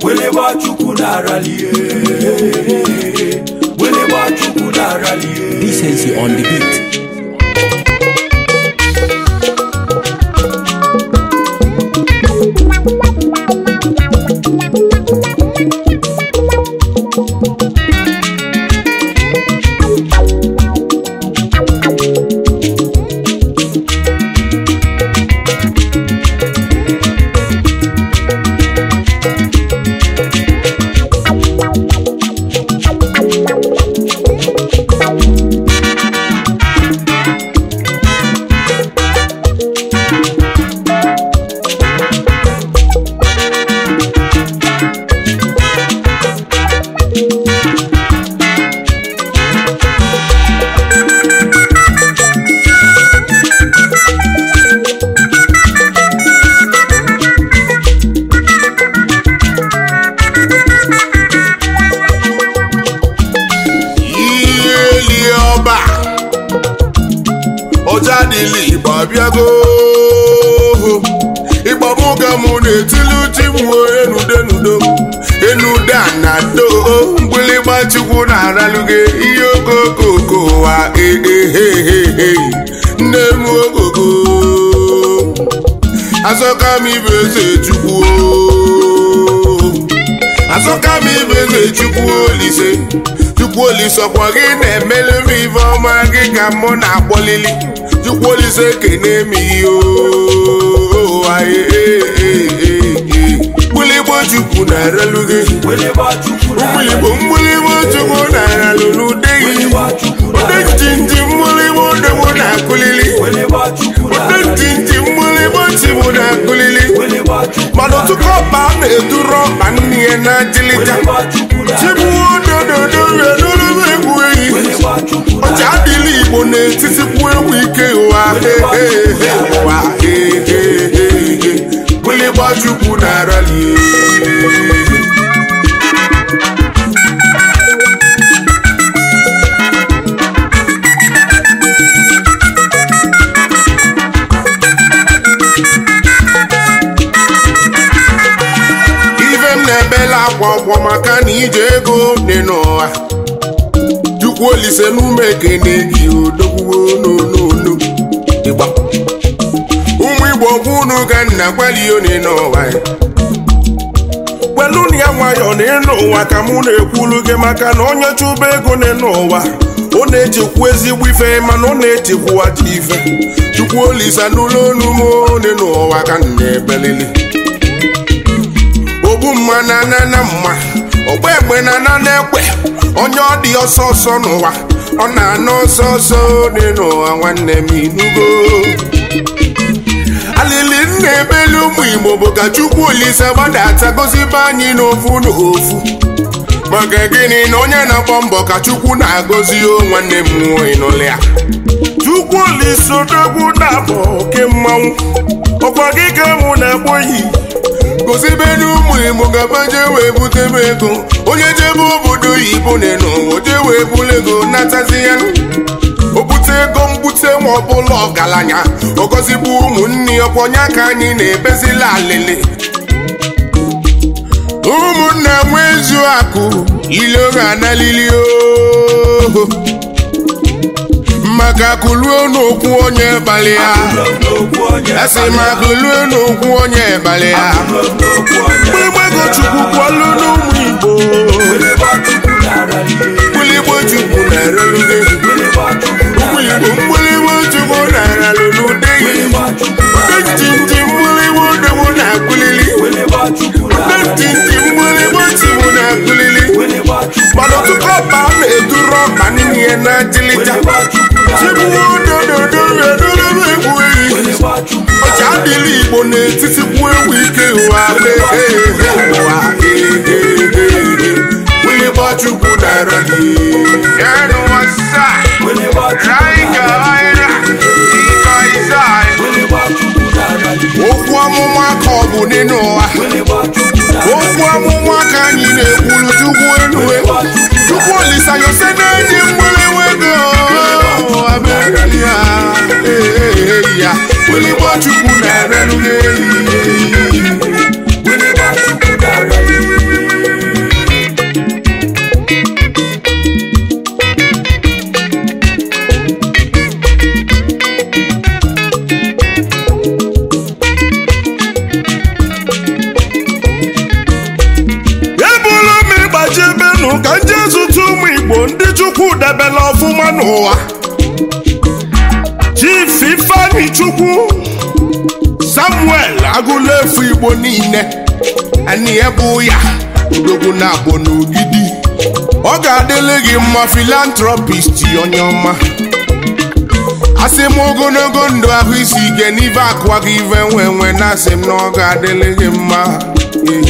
Weleba chukwu na-aralie Weleba chukwu na-aralie Decency on the beat. ihe eli ọba ọja dịla igbo abịago ịgba mụ ka mụ na-etili uchi m enudenudo enude a na do mgbịlịgba chukwu na-aralụge ihe okokoko ụwa ehehehe nne m ogogo azọka m ibe eze chukwu azọka m ibe eze chukwu olise chukwu olise ọkwa gị na-emelu m ife ọma gị ka mụ na-akpọlili chukwu olise kene m ihe mgbịlịgbo chukwu na-arelu gị Weleba chukwu mgbịlịgbo na-aralie mgbịlịgbo chukwu na-aralụ n'ude gị Weleba chukwu ude na-aralie njinji mgbịlịgbo odegbo na-akụlili Weleba chukwu ude na-aralie njinji mgbịlịgbo chibụ na-akụlili Weleba chukwu mana ọtụtụ ọba a na-eduru ọba nne ya na ajịlịja Weleba chukwu chibụ na-aralie odododo edorebe egwu eyi Weleba chukwu ọcha adịla igbo n'etiti kwu egwu ike ụwa hehehe ụwa hehehe gbịlịgba chukwu na-arali ife m na-ebela akwa ọkwọ maka na ije ego dị n'ụwa chukwu olise n'ume ekene gị odogwuo n'onono ịgba ụmụ igbo gwa unu ka nna gwalione n'ụwa ya kwelu na ya nwayọ na ịnụ ụwa ka mụ na-ekwulu gị maka na onye chụba ego n'ịnụ ụwa ọ na-echekwu ezigbo ife mana ọ na-echekwu aja ife chukwu olisa n'ụlọ onu m one n'ụwa ka m na-ebelili ogbu mma na ana na mma ọgba egbe na ana na ekwe onye ọ dị ọsọ ọsọ n'ụwa ọ na-ana ọsọ ọsọ dị n'ụwa nwanne m inugo alili nna ebelu ụmụ igbo bụ ka chukwu olise gbadata gozibe anyị n'ofu n'ofu maka gịnị na onye na-agba mbọ ka chukwu na-agọzi o nwanne m nwoke n'ụlọ ya chukwu olise odogwu na-abụ oke mmanwụ ọkwa gị ka mụ na-akpọ yi gozibe n'ụmụ igbo gabaje wee butebe ego onye jebe obodo oyibo n'ụwa jee wee bulu ego natazi ya o bute ego mbute nwa ọbụla ọgaranya ọgọzigbu ụmụnne ya ọkwọnye aka anyị na-ebezila alịlị ụmụnna nwe ezu akụ ile ga-analili oho maka kuluo n'okwu onye kpali ya n'okwu onye esi ma kuluo n'okwu onye kpali ya n'okwu onye mgbego chukwu kwalụ n'ụmụ igbo Weleba chukwu na-aralie mgbịlịgbo chukwu na-erelụgị Weleba chukwu mgbịlịgbo na-aralie mgbịlịgbo chukwu na-aralụ n'ude gị Weleba chukwu na-aralie Ntịntị mgbịlịgbo degbo na-akụlili Weleba chukwu na-aralie ntịntị mgbịlịgbo chigbo na-akụlili Weleba chukwu mana ọtụtụ ọba a na-eduru ọba n'ime ya na ajịlịja Weleba chukwu chibụ na-aralie odododo edorebe egwu eyi Weleba chukwu ọcha adịla igbo n'etiti kwu egwu ike ụwa hehehe ụwa hehehe mgbịlịgba chukwu na-arali Weleba chukwu Weleba chukwu na-aralie okwu amụma ka ọ bụ n'ịnụ ụwa Weleba chukwu na-aralie okwu amụma ka anyị na-ekwulu chukwu enue chukwu olisa yose na-enye mgbịrịgba ego abịarịrị ya ee ya mgbịrịgba chukwu na-erelu gị eyi Weleba chukwu na-aralie ọma n'ụwa chief ifeanyi chukwu samuel agụlefu igbo niile anyị ebu ya odogwu na-abụ n'ogidi ọ ga-adịlị gị mma filantropist onye ọma asị m ogologo ndụ ahụ isi ike n'ibe akwa gị ive nwe nwe na asị m na ọ ga-adịlị gị mma Ee.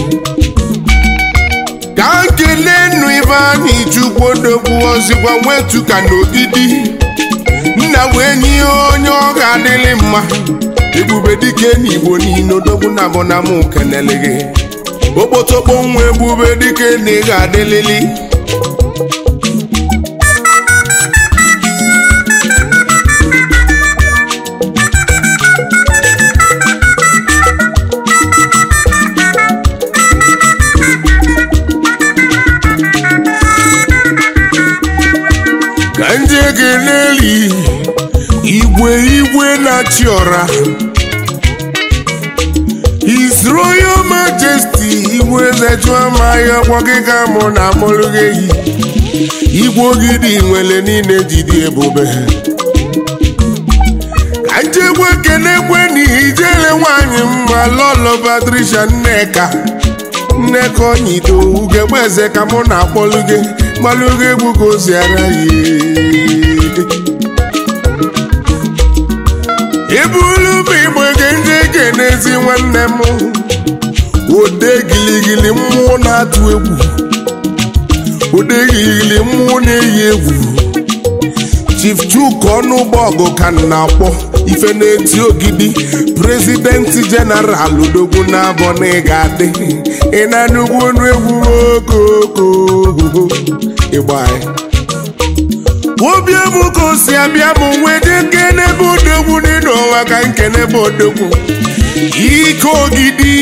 ka nkele nnu ibe anyị chukwu odogwu ozikwa nwetu ka n'ogidi nna wee nye onye ọ ga-adịlị mma ebube dike n'igbo niile odogwu na bụ na mụ kenele gị okpotokpo nwa ebube dike na ị ga-adịlịlị ka ndị ekeleli igwe igwe na-achị ọra His Royal Majesty igwe zechuamaghị ọkwa gị ka mụ na amụrụ gị eyi igwe ogidi nwere niile jidi ebube ka njegwe kenekwe n'ihi ijele nwanyị mma lọlọ Patricia Nneka nneka onyido ugegbe eze ka mụ na-akpọlụ gị gbalụ gị egwu ka o si ara ya ibulu bụ igbe gị ndị ga-enezi nwanne m ode giligili mmụọ na-atụ egwu ode giligili mmụọ na-eyi egwu chief chuk ọnụụgbọ ọgụ ka m na-akpọ ife na-eti ogidi prezidenti jeneral odogwu na-abọ na ị ga-adị ị na-anụgwu ọnụ egwu okoko ịgba anyị obi m ka o si abịa bụ wede nkene bụ odogwu n'ịnụ ọnwa ka nkene bụ odogwu ike ogidi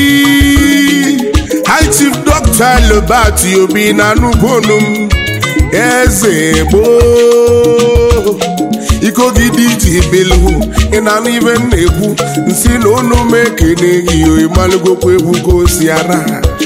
high chief dr lobat obi na anụbonu m eze gboo ike ogidi ji bilu ị na-anụ ibe m na-ekwu nsi na unu m ekene gị ịmalụgokwa egwu ka o si ara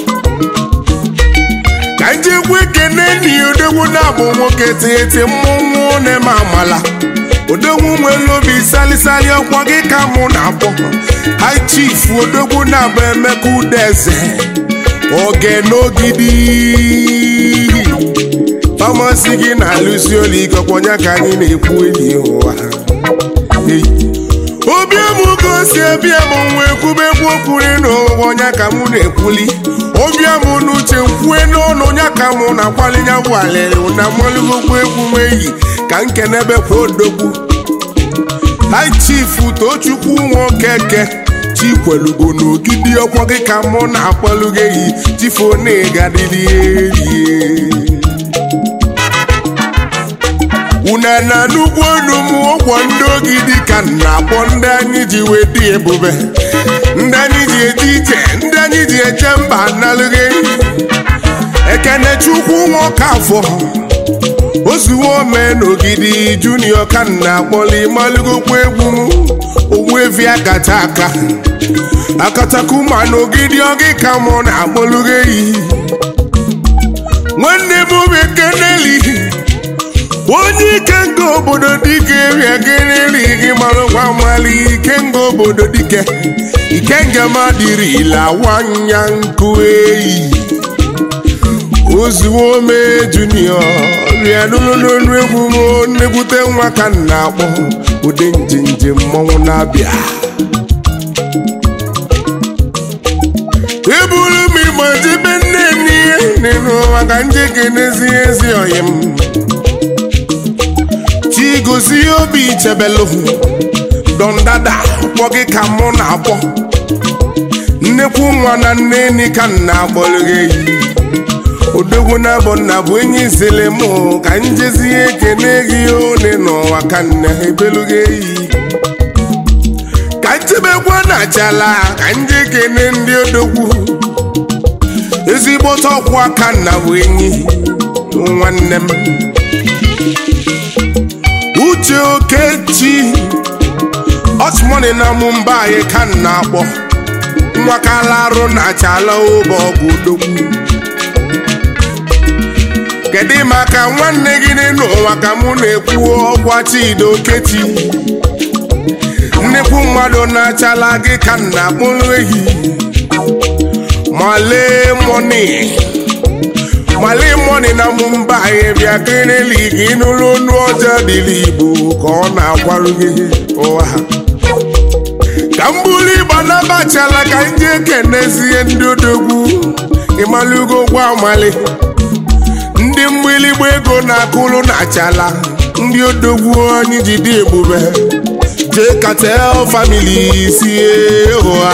ka njekwa ekene n'i odogwu na-abụ nwoke tinyeti mmụnwụ na-eme amala odogwu nwere obi salisali ọkwa gị ka mụ na-akpọ high chief odogwu na-abụ emeka udeze oge n'ogidi famasi gị na-alụsi olu ike ọkwọnya ka anyị na-ekwu enyi ụwa Hey. obi m ka o si ebie m nwa ekwubekwu okwuri n'ụwa ọnya ka mụ na-ekwuli ọbịa m n'uche nkwue n'ọnụ ọnya ka mụ na-akwali ya bụ alịrị na mmalụgokwu egwu m eyi ka nkenebekwa odogwu hai chief tochukwu nwokeke chikwelugo n'ogidi ọkwọ gị ka mụ na-akpọlụ gị eyi tifonigadịrịerie una na nnukwu ọnụ m ụgwọ ndị ogidi ka m na-akpọ ndị anyị ji wee dị ebube ndị anyị ji eje ije ndị anyị ji eje mba nalụghị ekene chukwu nwoke afọ ozuwo ome n'ogidi junior ka m na-akpọli malụgokwa egwu m owu evi akata aka akatakuma n'ogidi ọgị ka mụ na-akpọlụghị eyi nwanne m bụ ekeneli onye ike nga obodo dike ria gereri gị mara nwa mali ike nga obodo dike ike nga madirila wanya nkụ eyi ozuwo ome junior rịa n'olu egwu m nnekwute nwa ka m na-akpọ ụdị njenje mmọnwụ na-abịa eburu m igbo jebe nne n'ihe n'ụwa ka njeke n'ezi ezi ọyị m chigozie obi chebelu dondada kpọ gị ka mụ na-akpọ nnekwu nwa na nne enyi ka m na-akpọrọ gị eyi odogwu na bụ nna bụ enyi zele mụ ka njezie ekene gị one n'ụwa ka nna ebelu gị eyi ka nchebekwa na chala ka nje kene ndị odogwu ezigbo ọkwa aka nna bụ enyi nwanne m uche okechi osmoni na mumba anyị ka m na-akpọ nwakala arụ na chala ụbọ ọgụ odogwu kedu maka nwanne gị n'ụwa ka mụ na-ekwu ọgwa chido keti nnekwu mmadụ na-achala gị ka m na-akpụrụ ehi malee mọni malee mọni na mụmba anyị bịa kirili gị nụrụ onu ọjọọ dịrị igbo ka ọ na-agwarụ gị ụwa ha ka m buru ịgba nabachala ka m jee kenezie ndị odogwu ịmalụgo gwa amali ndị mgbịlịgba ego na-akụrụ na achala ndị odogwu anyị ji dị ebube jee katel famili sie ụha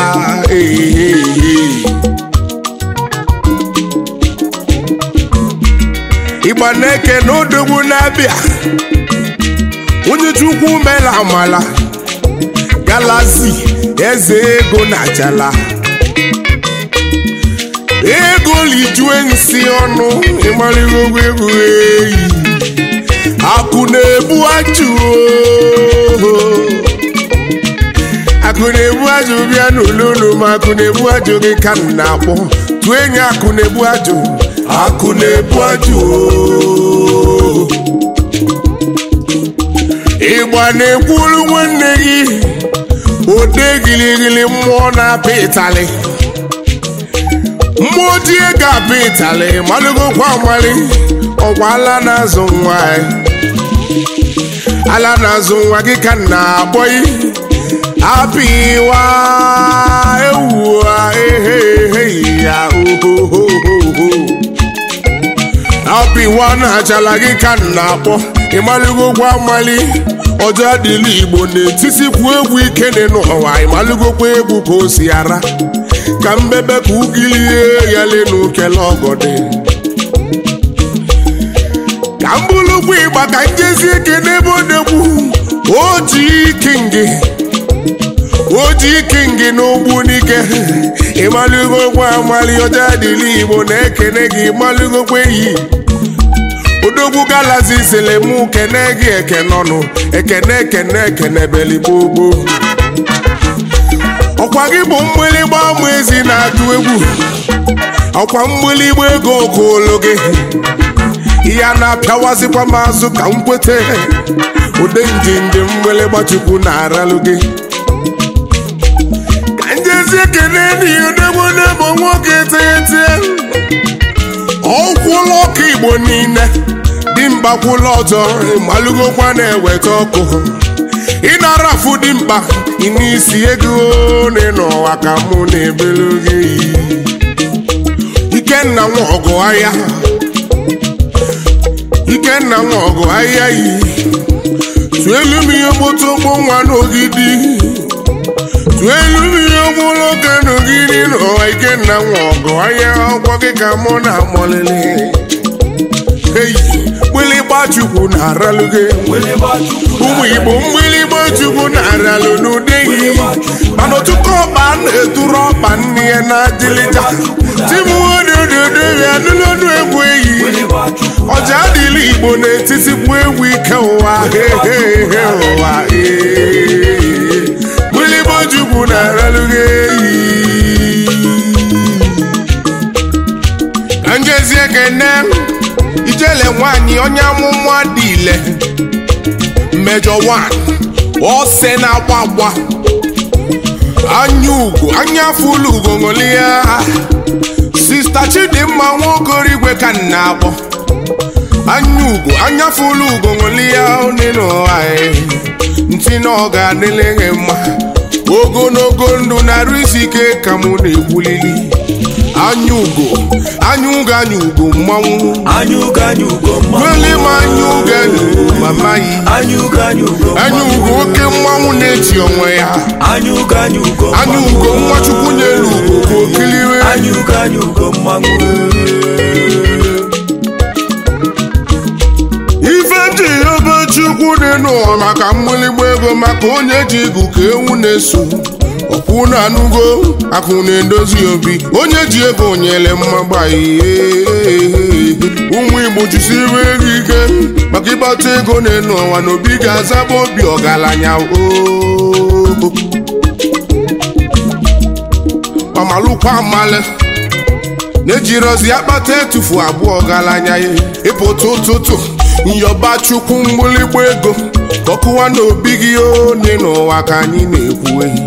ịgba na-eke na odogwu na-abịa onye chukwu mere amala galazi eze ego na achala ego lijue nsị ọnụ ịmarịgo ogwu egwu eyi akụ na-ebu ajụ oo. akụ na-ebu ajụ bịa n'ụlọụlọ ma akụ na-ebu ajụ gị ka m na-akpọ tụọ enyi akụ na-ebu ajụ akụ na-ebu ajụ oo. ịgba na-ekwuru nwanne gị ode gịlịgịlị mmụọ na-apị ịtalị mmụọ ojii ga-apị ịtalị malụgokwa amali ọkwa ala na-azụ nwa ya. ala na-azụ nwa gị ka m na-akpọyi apịwa ewua ehe ehe ya ohohoho apịwa na-achala gị ka m na-akpọ ịmalụgokwa amali ọjọọ dịla igbo na-etisikwu egwu ike dị n'ụwa ịmalụgokwa egwu ka o si ara ka mbebe ka ugilie ya lenu kele ọgọdị ka m bụrụkwa ịgba ka njezi ike n'ebe odegbu oji kingi oji kingi n'ugbu n'ike ịmalụgokwa amali ọjọọ dịla igbo na-ekene gị ịmalụgokwa eyi odogwu galazi sịrị mụ kene gị ekenọnụ ekene ekene ekene beligbogboo ọkwa gị bụ mgbịlịgba ama ezi na-atụ egwu ọkwa mgbịlịgba ego okolo gị ya na-apịawazikwa m azụ ka m kwete ụdị njinji mgbịlịgba chukwu na-aralụ gị ka njezi ekene n'ihi odegwu bụ nwoke teghete ọkwụlụ ọkụ igbo niile dimkpa kwụlụ ọzọ malụgokwa na-eweta ọkụ ịnara afụ dimkpa n'isi ego n'ụwa ka mụ na-ebelu gị ikenna nwa ọgụ ahịa ikenna nwa ọgụ ahịa yi tụelu m ihe gbotogbo nwa n'ogidi tụelu m ihe ogologo n'ogidi n'ụwa ikenna nwa ọgụ ahịa ọgwọ gị ka mụ na-amọlele eyi mgbịlịgba chukwu na-aralụ gị ụmụ igbo mgbịlịgba chukwu na-aralụ n'ụdị ihe mana ọtụtụ ọkpa na-eturu ọkpa nne ya na adịlịja timodododobịa nụlọnụ egwu eyi ọja adịla igbo na-etisikwu egwu ike ụwa hehehe ụwa ee. mgbịlịgba chukwu na-aralụ gị eyi ka njezi ekene ijele nwanyị onye amụma dị ile mmejọ 1 ose na-agba agba anya ugo anya fụlụ ugo ṅụlia sista chidimma nwaogorigwe ka m na-akpọ anya ugo anya fụlụ ugo ṅụlia onenụwa ntị na ọ ga-adịle gị mma ogologo ndụ na-arụ isi ike ka mụ na-ekwulili anya ugo anya ugo anya ugo mmanwụ anyugo anyugo Wele m anya ugo anya ugo mama yi anyugo anyugo anya ugo oke mmanwụ na-eji onwe ya anyugo anyugo anya ugo nwa chukwu nyelu ugo ka okiliwe anyugo anyugo mmanwụ ife dị ebe chukwu dị n'ụwa maka mgbịlịgba ego maka onye ji igu ka ewu na-eso ọkwụ na anụgo akụ na-edozi obi onye ji ego nyere mmagba ihe ụmụ igbo jisiri ego ike maka ịgbata ego n'elu ụwa na obi ga-azaba obi ọgaranya oo mamalụkwa amale na-ejirozi akpata etufu abụọ galanya ya ịpụta ụtụtụ nyọba chukwu mgbịlịgba ego ọkụwa n'obi gị one n'ụwa ka anyị na-ekwu ehi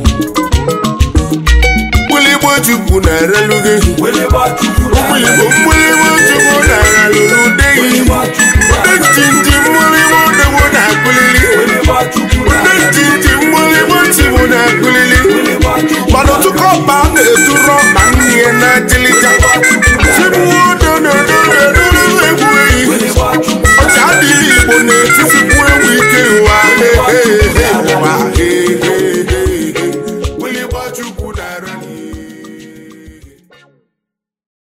mgbịlịgba chukwu na-erelu gị Weleba Chukwu mgbịlịgba mgbịlịgba chukwu na-erelu ude gị ude ntịntị mgbịlịgba odegbo na-akụlili Weleba Chukwu ude ntịntị mgbịlịgba tibụ na-akụlili Weleba Chukwu mana ọtụkọ ọba na-eduru ọkpa nne ya na-adịlị